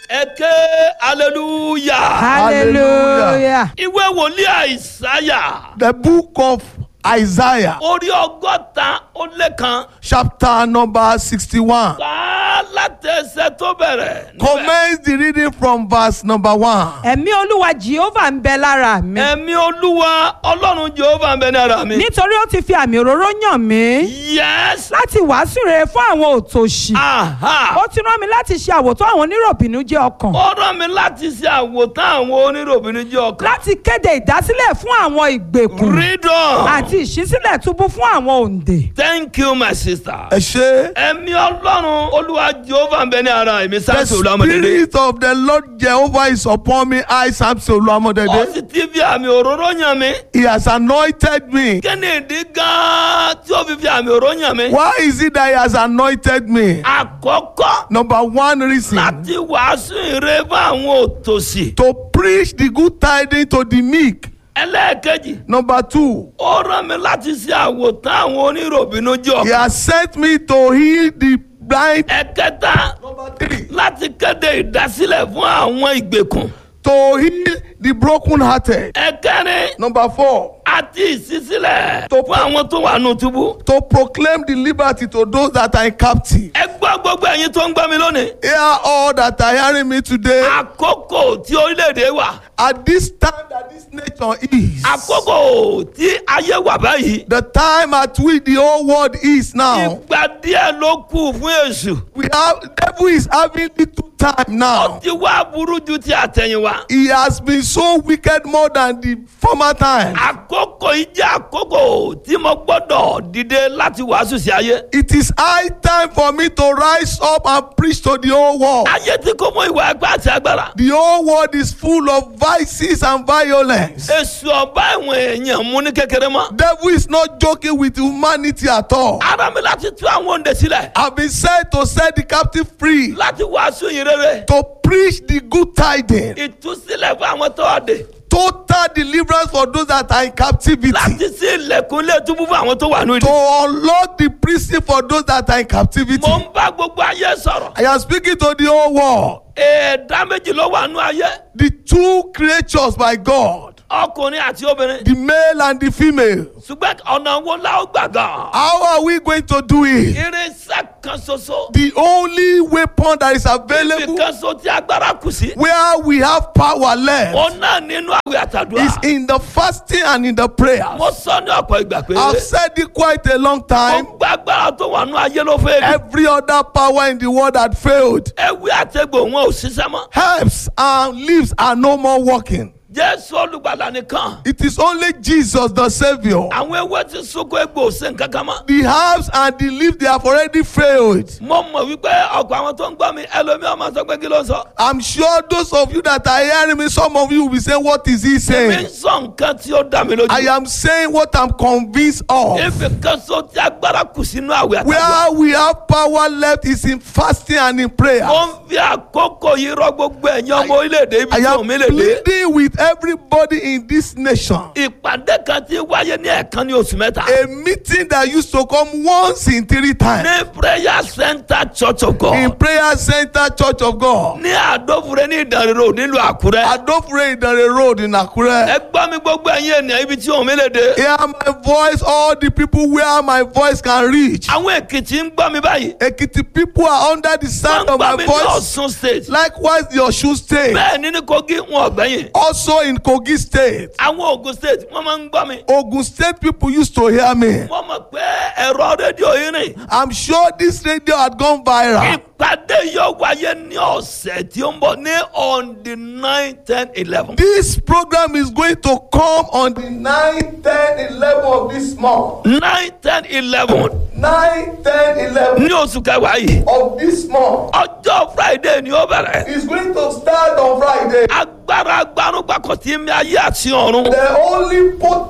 ẹ ké hallelujah. hallelujah. ìwé wòlíì àìsáyà The book of Isaiah, orí ọgọ́ta ó lé kan chapter number 61. kà á láti ẹsẹ̀ tó bẹ̀rẹ̀. níbẹ̀. Commence the reading from verse number 1. ẹ̀mí olúwa jehovah ń bẹ lára mi. ẹ̀mí olúwa ọlọ́run jehova ń bẹ ní ara mi. nítorí ó ti fi àmì òróró yàn mí. yes. láti wàásù rere fún àwọn òtòṣì. aha. ó ti rán mi láti ṣe àwòtán àwọn oníròbìnú jẹ́ ọkàn. ó rán mi láti ṣe àwòtán àwọn oníròbìnrin jẹ́ ọkàn. láti kéde ìdásílẹ̀ fún àwọn ìgbèkùn. read on. àti ìṣísílẹ̀ túbú fún àwọn òǹdè. thank you my sister. Ẹ ṣé. ẹ̀mí ọlọ́run olúwa jehova ń bẹ ní ara èmi The sáńsì olúwamọdédé. spirit of the Lord Jehovah is upon me. I, Samson ó Oluwamodede. sì ti fi àmì òróró yàn mí. He has anointed me. kí ni ìdí gan-an tí ó fi fi àmì òróró yàn mí. Why is it that he has anointed me? àkọ́kọ́ Number one reason láti wàásù ìre fún àwọn òtòṣì. to preach the good tidings to the meek. ẹlẹ́ẹ̀kejì Number two, ó rán mi láti ṣe àwòtán àwọn oníròbìnú jẹ́ he ọkàn. has sent me to heal the blind. ẹ̀kẹta Number three, láti kéde ìdásílẹ̀ fún àwọn ìgbèkùn. to heal the brokenhearted. ẹ̀kẹrin Number four, àti ìṣísílẹ̀ Tó- fún àwọn tó wà nù túbú. to proclaim the liberty to those that are in captivity. ẹ gbọ́ gbogbo ẹ̀yin tó ń gbọ́ mi lónìí. Hear all that are hearing me today. àkókò tí orílẹ̀-èdè wà At this time that this nation is, àkókò tí ayé wà báyìí. the time at which the whole world is now, ìgbà díẹ̀ ló kù fún èṣù. we have devil is having little time ó now. ti wá burú ju ti àtẹ̀yìnwá. He has been so wicked more than the former time. àkókò yìí jẹ́ àkókò tí mo gbọ́dọ̀ dìde láti wàásù sí ayé. It is high time for me to rise up and preach to the whole world. ayé tí kò mọ ìwà ẹgbẹ́ àti agbára. The whole world is full of vices and violence. èṣù ọba ìwọ̀n èèyàn mú ní kékeré mọ́. Devil is not joking with humanity at all. ara mi láti tú àwọn òǹdè sílẹ̀. I've been sent to set the captive free, láti wàásù yìí rere. to preach the good tidings, ìtúsílẹ̀ fún àwọn tó wà dé. total deliverance for those that are in captivity, láti sí ilẹ̀kùn ilé túbú fún àwọn tó wà ní to ìdí. unlock the prison for those that are in captivity. mo ń bá gbogbo ayé sọ̀rọ̀. I am speaking to the whole world. ẹ̀ẹ́dá méjì ló wà nú ayé. The two creatures by God, ọkùnrin àti obìnrin. the male and the female. ṣùgbọ́n ọ̀nà wo la ó gbà gan. How are we going to do it? irinṣẹ́ kan ṣoṣo. The only weapon that is ibi available kan ṣo tí agbára kù sí. where we have power left òun náà nínú àwẹ̀ àtàdúrà. is in the fasting and in the prayer. mo sọ ní ọ̀pọ̀ ìgbà pé. I've said it quite a long time. mo gba agbára tó wà nú ayé ló fẹ́ rí. Every other power in the world had failed. ewé àtẹ̀gbò wọn ò ṣiṣẹ́ mọ́. Herbs and leaves are no more working. jésù olùgbàlà nìkan. It is only Jesus the Savior. àwọn ewé ti sunkún egbò ṣe nǹkan kan mọ́. The herbs and the leaves they have already failed. mo mọ̀ wípé ọ̀pọ̀ àwọn tó ń gbọ́ mi ẹlòmíì ọmọ sọ pé kí ló ń sọ. I'm sure those of you that are hearing me, some of you will be saying, What is he mi ń saying? sọ nǹkan tí ó dá mi lójú. I am saying what I'm convinced of. ibi kan so tí agbára kù sínú àwẹ̀ àtàdúrà. Where we have power left is in fasting and in prayer. mo ń fi àkókò yìí rọ gbogbo ẹ̀yin ọmọ orílẹ̀-èdè ibi I tí am òun mi lè dé. pleading with everybody in this nation. ìpàdé kan tí wáyé ní ẹ̀ẹ̀kan ní oṣù mẹ́ta. A meeting that used to come once in three times ní prayer center church of in God. Prayer Center Church of God. ní àdófure ní ìdánrẹ́rọ nílùú àkúrẹ́. Adofre Idare Road in Akure. ẹ gbọ́ mi gbogbo ẹ̀yin ènìyàn ibi tí òun mi lè dé. Hear my voice, all the people where my voice can reach. àwọn èkìtì ń gbọ́ mi báyìí. Ekiti people are under the wọ́n sound ń of gbọ́ my mi ní voice. ọ̀ṣun state. Likewise, the Osun State, bẹ́ẹ̀ ni ní kogi wọn ọ̀gbẹ́yìn. also in Kogi State. àwọn ogun state wọ́n máa ń gbọ́ mi. Ogun State people used to hear me. wọ́n mọ̀ pé ẹ̀rọ rédíò yìí rìn. I'm sure this radio had gone viral. ìpàdé yóò wáyé ní ọ̀sẹ̀ tí ó ń bọ̀ ní on the nine ten eleven. This program is going to come on the 9, 10, 11 of this month. nine ten eleven 9, 10, 11 ní oṣù kẹwàá yìí. of this month. ọjọ́ friday ni ó bẹ̀rẹ̀. It's going to start on Friday. agbára agbanúgbàkọ̀ tí mi ayé àti ọ̀run. The only potent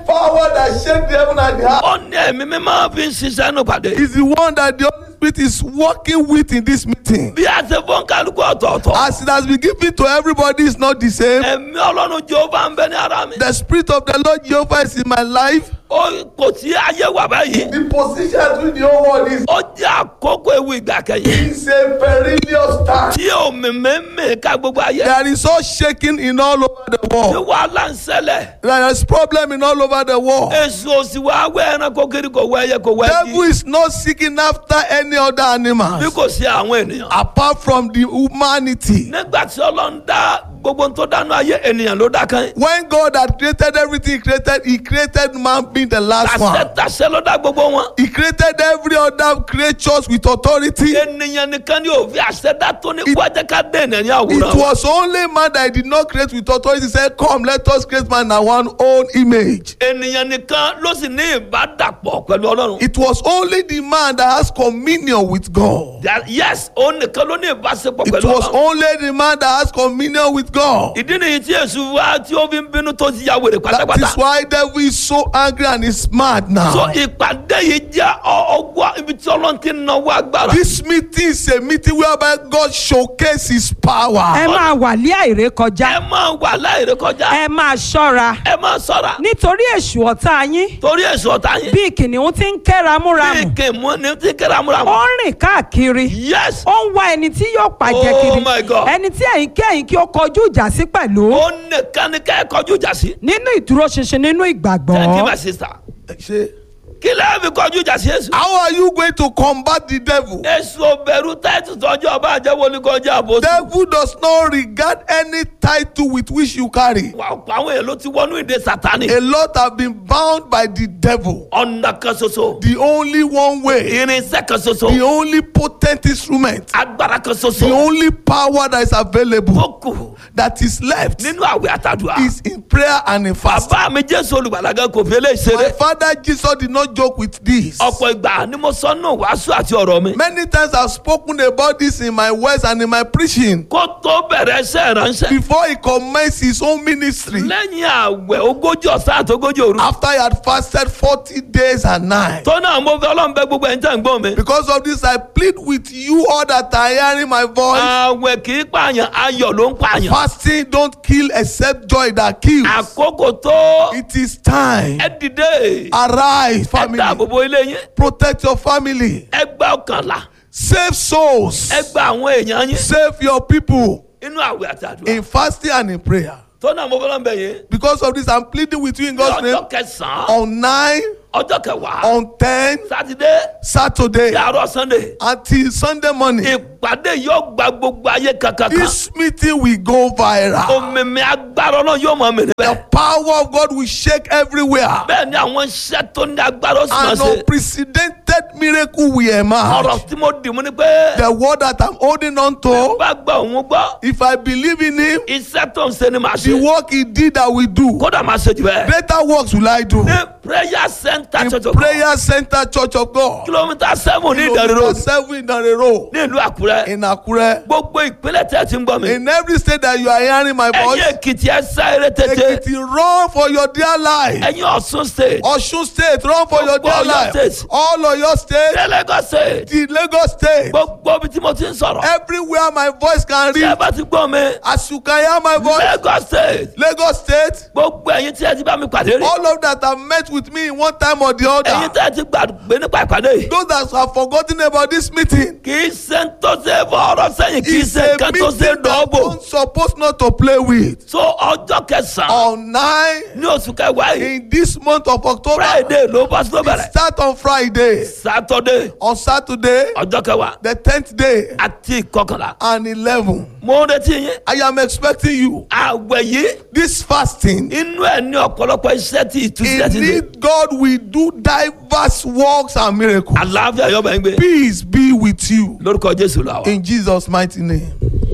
power that shake the heaven and the earth ó ní ẹ̀mí mímọ́ fi ń ṣiṣẹ́ nù pàdé. is the one that the Holy Spirit is working with in this meeting. bí a ṣe fún kálukú ọ̀tọ̀ọ̀tọ̀. As it has been given to everybody, is not the same. ẹ̀mí ọlọ́run jehova ń bẹ ní ara mi. The Spirit of the Lord Jehovah is in my life. ó kò sí ayé wà báyìí. The position with the whole world is ó jẹ́ àkókò ewu ìgbà kẹyìn. is a perilous time. tí omi mímì ká gbogbo ayé. There is all shaking in all over the tí world. wàhálà ń ṣẹlẹ̀. There is problem in all over the world. èso òsì wa wẹ́ ẹranko kiri kò wẹ́ ẹyẹ kò wẹ́ Devil ẹyí. is not seeking after any other bí animal kò sí àwọn ènìyàn. apart from the humanity. nígbà tí ọlọ́run dá gbogbo tó dánú ayé ènìyàn ló dá kan. When God had created everything he created, he created man being the last tàṣẹ one. tàṣẹ ló dá gbogbo wọn. He created every other creatures with authority. ènìyàn nìkan ni òfin àṣẹdá tó ní It- wájẹ ká dé ènìyàn ní It àwòrán. was only man that he did not create with authority. He said, Come, let us create man in our own image. ènìyàn nìkan ló sì ní ìbádàpọ̀ pẹ̀lú ọlọ́run. It was only the man that has communion with God. That- yes òun nìkan ló ní ìbáṣepọ̀ It pẹ̀lú was ọlọ́run. only the man that has communion with God. ìdí nìyí tí èṣù wá tí ó fi ń bínú tó ti ya wèrè That pátápátá. is why devil is so angry and is mad so now. ìpàdé yìí jẹ́ ọ- ọgbà ibi tí ọlọ́run ti ń náwó agbára. This meeting is a meeting whereby God showcases his ẹ power. máa wà lé àìrékọjá ẹ máa wà láìrè kọjá. ẹ máa ṣọ́ra ẹ máa sọ̀ra. nítorí èṣù ọ̀tá yín torí èso ọ̀tá yín. bí kìnìún ti ń ké ramúramù bí kèmú ni tí kéramúramù. ó ń rìn káàkiri yes ó ń wá ẹni tí yóò pàjẹ́ Oh kiri my God. ẹni tí ẹ̀yin kẹ́yìn kí ó kọjú ìjà sí pẹ̀lú ó nìkan ní ká ẹ kọjú ìjà sí. nínú ìdúróṣinṣin nínú thank you ìgbàgbọ́ my sister. Ṣé- kí lẹ́yìn fi kọjú ìjà sí èso. How are you going to combat the devil? èso bẹ̀rù táìtù tọ́jú ọba àjẹwò ní kọjá àbòsí. Devil does not regard any title with which you carry. wà á pa àwọn èèyàn ló ti wọnú ìdè sátani. A lot have been bound by the devil. ọ̀nà kan ṣoṣo. The only one way, irinṣẹ́ kan the ṣoṣo. only potent instrument, agbára kan the ṣoṣo. only power that is available tó kù that is left nínú àwẹ̀ àtàdùà. is in prayer and in fasting. bàbá mi jésù olùgbàlagà kò fi eléyìí My ṣeré. father Jesus did not joke with this. ọ̀pọ̀ ìgbà ni mo sọ nù wàásù àti ọ̀rọ̀ mi. Many times I've spoken about this in my words and in my preaching. kó tó bẹ̀rẹ̀ iṣẹ́ ìránṣẹ́. Before he commenced his own ministry, lẹ́yìn àwẹ̀ ogójì ọ̀sán àti ogójì òru. after he had fasted 40 days and nights. tó náà mo fẹ́ ọlọ́run bẹ gbogbo ẹ̀ ń tẹ̀ ń gbọ́n mi. Because of this, I plead with you all that are hearing my voice. àwẹ̀ kì í pààyàn ayọ̀ ló ń pààyàn. Fasting don't kill except joy that kills. àkókò tó It is time. ẹ dìde. Arise, ẹ family. dáàbò bo ilé yín. Protect your family. ẹ gba ọkànlá. Save souls. ẹ gba àwọn èèyàn yín. Save your people inú àwẹ̀ àti àdúrà. in fasting and in prayer. tó náà mo fẹ́ ọlọ́run bẹ yín. Because of this, I'm pleading with you in ní God's name. ọjọ́ kẹsàn-án On 9, ọjọ́ kẹwàá on 10, sátidé Saturday, yàrá sunday. until Sunday morning. ìpàdé yóò gba gbogbo ayé kankan kan. This meeting will go viral. òmìnir agbára náà yóò mọ mi The níbẹ̀. power of God will shake everywhere. bẹ́ẹ̀ ni àwọn iṣẹ́ tó ní agbára ó sì máa An ṣe. unprecedented miracle will emerge. ọ̀rọ̀ tí mo dì mú ni pé. The word that I'm holding on to, bá gba òun gbọ́. if I believe in Him, iṣẹ́ tó ń ṣe ni màá the ṣe. work He did, I will do. kódà máa ṣe jù bẹ́ẹ̀. Greater works will I do. ní prayer center In church of God Prayer Center Church of God, kilomita seven ní ìdánrẹ́ kilometer road seven in the road ní ìlú àkúrẹ́. in Akure. gbogbo ìpínlẹ̀ tí a ti ń gbọ́ mi. In every state that you are hearing my ẹ̀yin voice, èkìtì ẹ sá eré tètè. Ekiti, run for your dear life. ẹ̀yin ọ̀ṣun state. Osun State, run for your Gbogbo dear Ọ̀yọ́ life. state. All of your state, ní Lagos state. the Lagos State, gbogbo ibi tí mo ti ń sọ̀rọ̀. everywhere my voice can tí ẹ reach. bá ti gbọ́ mi. As you can hear my voice, Lagos state. Lagos State, gbogbo ẹ̀yin tí ẹ ti bá mi pàdé rí. all of that have met with me in one time or the ẹ̀yin other. tí ẹ ti gbàgbé nípa ìpàdé yìí. Those that have forgotten about this meeting, kì í ṣe ń tó ṣe fọ́ọ̀rọ̀ sẹ́yìn kì í it's ṣe a nǹkan tó ṣe meeting that dọ́ọ̀bù. don't supposed not to play with. so ọjọ́ kẹsàn-án On nine ní oṣù kẹwàá yìí in this month of October, friday ló bá tó it bẹ̀rẹ̀ start on Friday, saturday on Saturday, ọjọ́ kẹwàá the tenth day, àti ìkọkànlá. and eleven. mo ń retí yín. I am expecting you. àwẹ̀ yìí This fasting, inú ẹ̀ ní ọ̀pọ̀lọpọ̀ iṣẹ́ tí ìtúsílẹ̀ ti in dé. it, God will do diverse works and miracles. àlàáfíà yóò bá yín gbé. Peace be with you. lórúkọ jésù la wa. In Jesus' mighty name.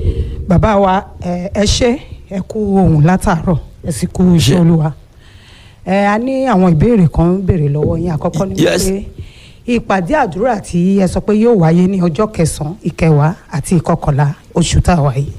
bàbá wa ẹ ẹ ṣé ẹ kú ohun látàárọ̀ ẹ sì kú iṣẹ́ Ṣé. olúwa ẹ a ní àwọn ìbéèrè kan béèrè lọ́wọ́ yín àkọ́kọ́ ni Yes. wípé ìpàdé àdúrà tí ẹ sọ pé yóò wáyé ní ọjọ́ kẹsànán ìkẹwàá àti ìkọkànlá oṣù tá a wà yìí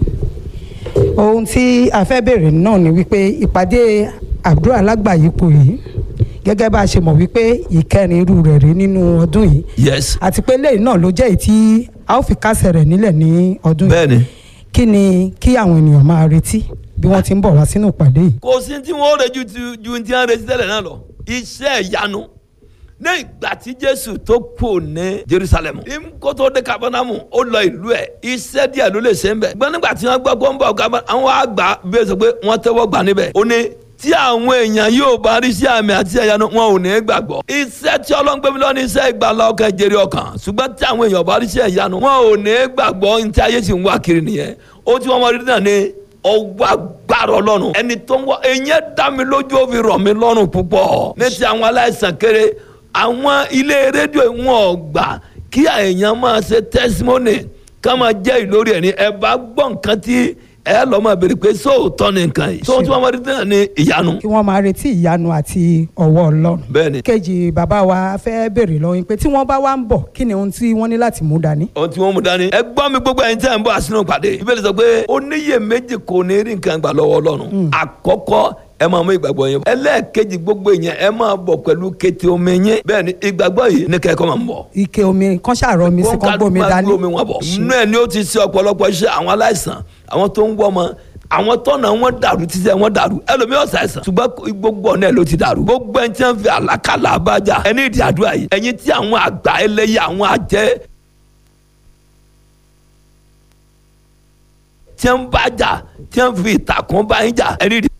ohun tí a fẹ́ béèrè náà ni wípé ìpàdé àdúrà lágbàáyípo yìí gẹ́gẹ́ bá a ṣe mọ̀ wípé ìkẹrin irú rẹ̀ rí nínú ọdún yìí yes àti pé lẹ́yìn náà ló jẹ́ èyí tí a ó fi kásẹ̀ rẹ̀ nílẹ̀ ní ọdún yìí bẹ́ẹ̀ni. kí ni kí àwọn ènìyàn máa retí bí wọ́n ti ń bọ̀ wá sínú ìpàdé yìí. kò sí tí wọn ó rejú ju ju ti hàn retí tẹ́lẹ̀ náà lọ iṣẹ́ ìyanu ní ìgbà tí jésù tó kù ní jerusalem ní kó tó dé kabanamu ó lọ ìlú ẹ̀ iṣẹ́ díẹ̀ ló lè ṣe ń bẹ̀ gbọ́n nígbà tí wọ́n gbọ́ kó ń bọ̀ kaba àwọn àgbà bẹ́ẹ̀ sọ pé wọ́n tẹ́wọ́ gbà níbẹ̀ ó ní tí àwọn èèyàn yóò bá rí sí àmì àti ìyanu wọn ò ní gbàgbọ́ iṣẹ́ tí ọlọ́ngbẹ́mi lọ́ni iṣẹ́ ìgbàlá ọkàn jèrè ọkàn ṣùgbọ́n tí àwọn èèyàn bá rí sí ìyanu wọn ò ní gbàgbọ́ ní tí ayé sì ń wá kiri nìyẹn ó tí wọ́n mọ rí náà ní ọwọ́ agbára ọlọ́run ẹni tó ń wọ ẹ̀yẹ́ dá mi lójú ó fi rọ̀ mí lọ́rùn púpọ̀ ní ti àwọn aláìsàn kéré àwọn ilé rédíò wọn ò gbà kí èèyàn máa ṣe tẹ́símọ́nì ká máa jẹ́ ìlórí ẹ̀ ní ẹ bá gbọ́ nǹkan tí ẹ lọ́ máa béèrè pé sóòótọ́ ni nǹkan yìí sóòótọ́ wọn máa rí náà ní ìyanu kí wọ́n máa retí ìyanu àti ọwọ́ ọlọ́run. bẹ́ẹ̀ ni kejì bàbá wa fẹ́ béèrè lọ́wọ́ yín pé tí wọ́n bá wá ń bọ̀ kí ni ohun tí wọ́n ní láti mú dání. ohun tí wọ́n mú dání. ẹ gbọ́ mi gbogbo ẹ̀yin tí a ń bọ̀ àsínú pàdé. ìbéèrè sọ pé oníyèméjì kò ní rí nǹkan gbà lọ́wọ́ ọlọ́run. àkọ́kọ́ ẹ máa mú ìgbàgbọ́ yẹn. ẹlẹ́ẹ̀kejì gbogbo yẹn ẹ máa bọ̀ pẹ̀lú kété omi yẹn. bẹ́ẹ̀ ni ìgbàgbọ́ yìí ní kẹ́kọ̀ọ́ máa ń bọ̀. ike omi kan ṣàrọ̀ mi sí kan gbómi dání. omi wọn bọ̀. inú ẹ̀ ni ó ti ṣe ọ̀pọ̀lọpọ̀ iṣẹ́ àwọn aláìsàn àwọn tó ń wọ́ ọmọ àwọn tọ́nà wọn dàrú títí wọn dàrú ẹlòmíràn ṣàìsàn ṣùgbọ́n gbogbo ọ̀nà ẹ̀ ló ti dàrú gbogbo ẹni tí wọ́n fi àlákàlà abájà ẹni ìdí àdúrà yìí ẹ̀yin tí àwọn àgbà ẹlẹ́yà àwọn àjẹ́ tí wọ́n bá jà tí wọ́n fi ìtàkùn bá yín jà ẹni ìdí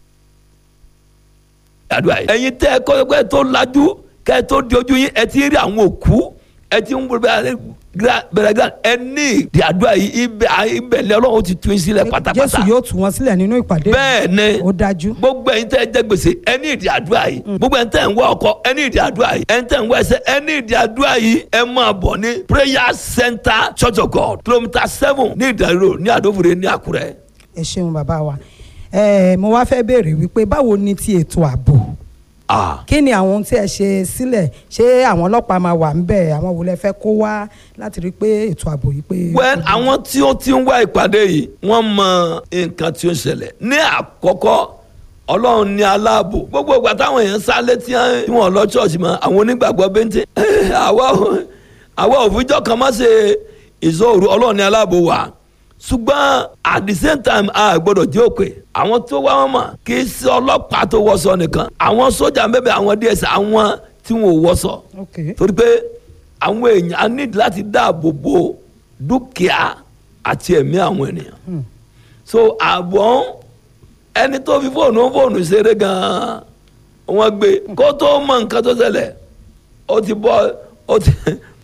àdúrà yìí ẹ̀yin tẹ́ ẹ kọ́ pé tó lajú kẹ́ ẹ tó di ojú yín ẹ ti rí àwọn òkú ẹ ti ń bẹ̀rẹ̀ bẹ̀rẹ̀ ẹ ní ìdí àdúrà yìí ibẹ̀ ibẹ̀ lẹ́ ọlọ́run ti tún yín sílẹ̀ pátápátá jésù yóò tú wọn sílẹ̀ nínú ìpàdé. bẹ́ẹ̀ ni ó dájú. gbogbo ẹ̀yin tẹ́ ẹ jẹ gbèsè ẹ ní ìdí àdúrà yìí gbogbo ẹ̀yin tẹ́ ẹ ń wá ọkọ ẹ ní ìdí àdúrà yìí ẹ̀yin tẹ́ ẹ ń wá ẹsẹ̀ ẹ ní ìdí àdúrà yìí ẹ máa bọ̀ ní prayer center church of god kilometre seven ní ìdàrú ní àdófòrè ní àkúrẹ́. ẹ ṣeun bàbá wa ẹ mo wá fẹ́ béèrè wípé báwo ni ti ètò ààbò ah kí ni àwọn ohun tí ẹ ṣe sílẹ̀ ṣé àwọn ọlọ́pàá máa wà ń bẹ̀ àwọn wo lẹ fẹ́ kó wá láti rí i pé ètò ààbò yìí pé. well àwọn tí ó ti ń wá ìpàdé yìí wọ́n mọ nǹkan tí ó ń ṣẹlẹ̀ ní àkọ́kọ́ ọlọ́run ní aláàbò gbogbo ìgbà táwọn èèyàn sálé tí wọ́n lọ ṣọ́ọ̀ṣì mọ́ àwọn onígbàgbọ́ bẹ́ńtẹ́ àwa ò- àwa òfijọ́ kan má ṣe ìṣòro ọlọ́run ní aláàbò wa ṣùgbọ́n at the same time a gbọ́dọ̀ jẹ́ òkè àwọn tó wá wọn mọ̀ kì í ṣe ọlọ́pàá tó wọṣọ nìkan àwọn sójà bẹ́ẹ̀ àwọn ds àwọn tí wọn ò wọṣọ ok torí pé àwọn èèyàn á ní láti dáàbò bo dúkìá àti ẹ̀mí àwọn ènìyàn so àbọ̀ ẹni tó fi fóònù fóònù ṣeré gan-an wọ́n gbé kó tó mọ nǹkan tó ṣẹlẹ̀ ó ti bọ́ ó ti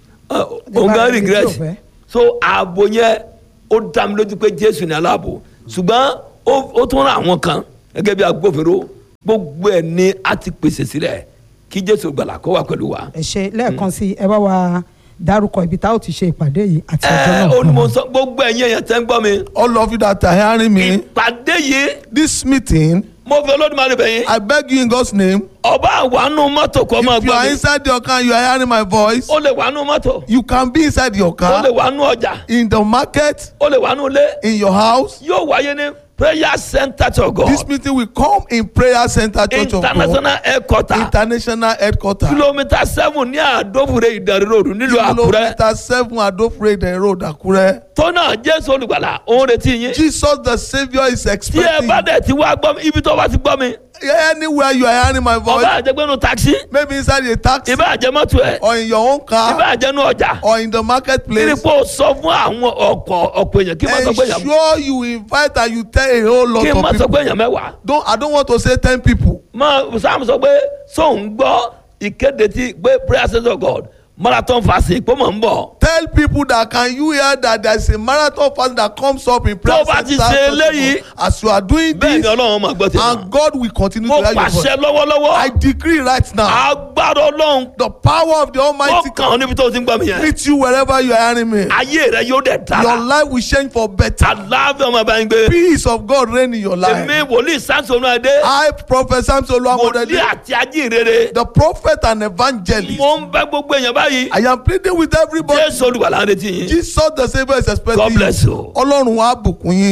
òun gan ibi tí ò regret fẹ́. so ààbò yẹn ó dá mi lójú pé jésù ní aláàbò ṣùgbọ́n ó- ó tún ra àwọn kan gẹ́gẹ́ bí agbófinró gbogbo ẹ̀ ni a ti pèsè sílẹ̀ kí jésù gbàlà kó wà pẹ̀lú wa. ẹ ṣe lẹ́ẹ̀kan sí ẹ bá wa dárúkọ ibi tá a ó ti ṣe ìpàdé yìí àti ọjọ́ náà. ẹ ó ní mo sọ gbogbo ẹ̀yin èèyàn tẹ́ ń gbọ́ mi. All of you that are hearing me, ìpàdé yìí this meeting, mo fi olódùmarè bẹ̀ yín. I beg you in God's name, ọba àwánú mọ́tò kọ́ máa if you gbọ́ are mi. inside your car, you are hearing my voice, ó lè wánú mọ́tò. you can be inside your ó lè car, wánú ọjà. in the market, ó lè wánú ilé. in your house. yóò wáyé ní prayer center to God. This meeting will come in Prayer Center Church of God, international headquarter. International Headquarters. kilomita seven ní àdófure ìdarí ròdù nílùú àkúrẹ́. Kilometer seven Adofrede Road, Akure. tó náà jésù olùgbàlà òun retí yín. Jesus the Saviour is tí ẹ expecting. bá dẹ̀ ti wá gbọ́ mi ibi tó bá ti gbọ́ mi. Anywhere you are hearing my voice, ọba àjẹgbẹ́nu taxi. maybe inside a taxi ìbá àjẹmọ́tò ẹ̀. or in your own ìbá car àjẹnu ọjà. or in the kiri marketplace. pé o sọ fún àwọn ọ̀pọ̀ ọ̀pọ̀ èèyàn kí n má sọ pé èèyàn Ensure you invite and you tell a whole lot kí n má of sọ people. pé èèyàn mẹ́wàá. Don't I don't want to say ten people. mọ sam sọ pé sóun gbọ́ ìkéde tí pé prayer center of God marathon fasting pé mò ń bọ̀. Tell people that can you hear that there is a marathon fast that comes up in prayer Tó bá ti center ṣe Church of eléyìí, God. as you are doing bẹ́ẹ̀ ni this ọlọ́run máa gbọ́ tèmi. and God will continue mo to hear your voice. pàṣẹ lọ́wọ́lọ́wọ́ I decree right now agbára ọlọ́run the power of the ó Almighty kàn ọ́ níbi tó ti ń gbọ́ mi yẹn. meet you wherever you are hearing me. ayé rẹ yóò dẹ̀ Your dára. life will change for better. àlàáfíà ọmọ bá ń gbé. Peace of God reign in your life. èmi wòlíì sánsonu adé I, Prophet Samson wòlíì Oluwamodede, àti ajínrere the prophet and evangelist, mo ń bẹ gbogbo èèyàn báyìí. I am pleading with everybody. jésù olùgbàlà ń retí yín. Jesus the Saviour is expecting God bless you. Ọlọ́run á bùkún yín.